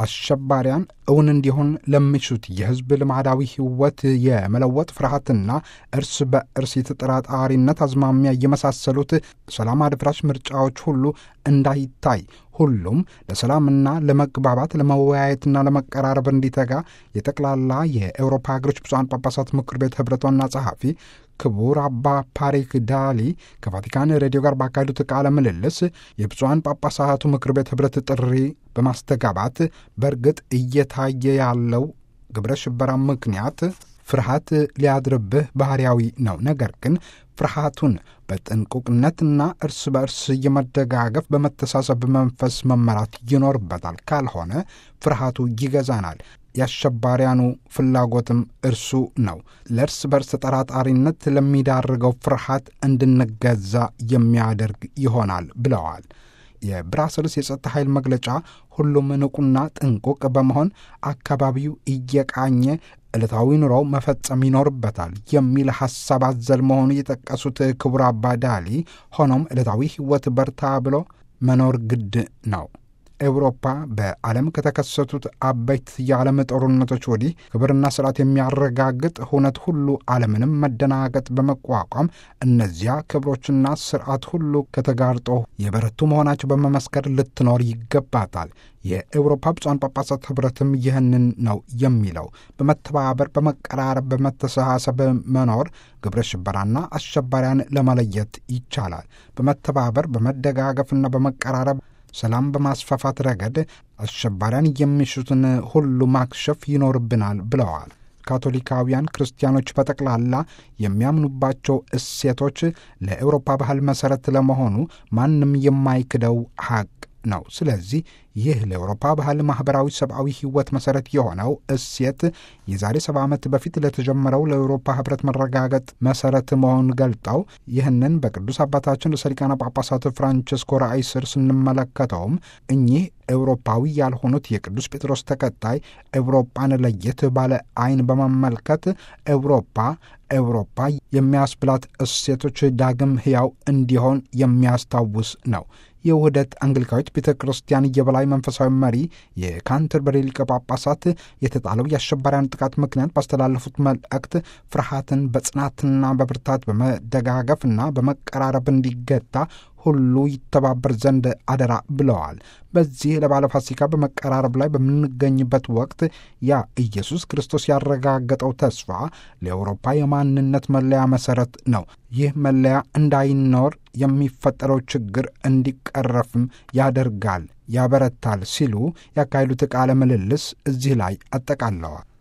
አሸባሪያን እውን እንዲሆን ለሚሹት የሕዝብ ልማዳዊ ሕይወት የመለወጥ ፍርሃትና እርስ በእርስ የተጠራጣሪነት አዝማሚያ የመሳሰሉት ሰላም አድፍራሽ ምርጫዎች ሁሉ እንዳይታይ ሁሉም ለሰላምና ለመግባባት ለመወያየትና ለመቀራረብ እንዲተጋ የጠቅላላ የአውሮፓ ሀገሮች ብፁዓን ጳጳሳት ምክር ቤት ኅብረት ዋና ጸሐፊ ክቡር አባ ፓሪክ ዳሊ ከቫቲካን ሬዲዮ ጋር ባካሄዱት ቃለ ምልልስ የብፁዓን ጳጳሳቱ ምክር ቤት ኅብረት ጥሪ በማስተጋባት በእርግጥ እየታየ ያለው ግብረ ሽበራ ምክንያት ፍርሃት ሊያድርብህ ባህርያዊ ነው። ነገር ግን ፍርሃቱን በጥንቁቅነትና እርስ በእርስ የመደጋገፍ በመተሳሰብ መንፈስ መመራት ይኖርበታል። ካልሆነ ፍርሃቱ ይገዛናል። የአሸባሪያኑ ፍላጎትም እርሱ ነው። ለእርስ በርስ ተጠራጣሪነት ለሚዳርገው ፍርሃት እንድንገዛ የሚያደርግ ይሆናል ብለዋል። የብራስልስ የጸጥታ ኃይል መግለጫ ሁሉም ንቁና ጥንቁቅ በመሆን አካባቢው እየቃኘ ዕለታዊ ኑሮው መፈጸም ይኖርበታል የሚል ሐሳብ አዘል መሆኑ የጠቀሱት ክቡር አባ ዳሊ፣ ሆኖም ዕለታዊ ሕይወት በርታ ብሎ መኖር ግድ ነው። ኤውሮፓ በዓለም ከተከሰቱት አበይት የዓለም ጦርነቶች ወዲህ ክብርና ስርዓት የሚያረጋግጥ ሁነት ሁሉ ዓለምንም መደናገጥ በመቋቋም እነዚያ ክብሮችና ስርዓት ሁሉ ከተጋርጦ የበረቱ መሆናቸው በመመስከር ልትኖር ይገባታል። የኤውሮፓ ብፁዓን ጳጳሳት ኅብረትም ይህንን ነው የሚለው። በመተባበር በመቀራረብ፣ በመተሳሰብ መኖር ግብረ ሽበራና አሸባሪያን ለመለየት ይቻላል። በመተባበር በመደጋገፍና በመቀራረብ ሰላም በማስፋፋት ረገድ አሸባሪያን የሚሹትን ሁሉ ማክሸፍ ይኖርብናል ብለዋል። ካቶሊካውያን ክርስቲያኖች በጠቅላላ የሚያምኑባቸው እሴቶች ለአውሮፓ ባህል መሠረት ለመሆኑ ማንም የማይክደው ሐቅ ነው። ስለዚህ ይህ ለአውሮፓ ባህል ማኅበራዊ፣ ሰብአዊ ሕይወት መሠረት የሆነው እሴት የዛሬ ሰባ ዓመት በፊት ለተጀመረው ለአውሮፓ ኅብረት መረጋገጥ መሠረት መሆኑን ገልጠው ይህንን በቅዱስ አባታችን ርዕሰ ሊቃነ ጳጳሳት ፍራንቸስኮ ራእይ ስር ስንመለከተውም እኚህ ኤውሮፓዊ ያልሆኑት የቅዱስ ጴጥሮስ ተከታይ ኤውሮፓን ለየት ባለ ዓይን በመመልከት ኤውሮፓ ኤውሮፓ የሚያስብላት እሴቶች ዳግም ሕያው እንዲሆን የሚያስታውስ ነው። የውህደት አንግሊካዊት ቤተ ክርስቲያን የበላይ መንፈሳዊ መሪ የካንተርበሪ ሊቀ ጳጳሳት የተጣለው የአሸባሪያን ጥቃት ምክንያት ባስተላለፉት መልእክት ፍርሃትን በጽናትና በብርታት በመደጋገፍና በመቀራረብ እንዲገታ ሁሉ ይተባበር ዘንድ አደራ ብለዋል። በዚህ ለባለ ፋሲካ በመቀራረብ ላይ በምንገኝበት ወቅት ያ ኢየሱስ ክርስቶስ ያረጋገጠው ተስፋ ለአውሮፓ የማንነት መለያ መሠረት ነው። ይህ መለያ እንዳይኖር የሚፈጠረው ችግር እንዲቀረፍም ያደርጋል፣ ያበረታል ሲሉ ያካሄዱት ቃለ ምልልስ እዚህ ላይ አጠቃለዋል።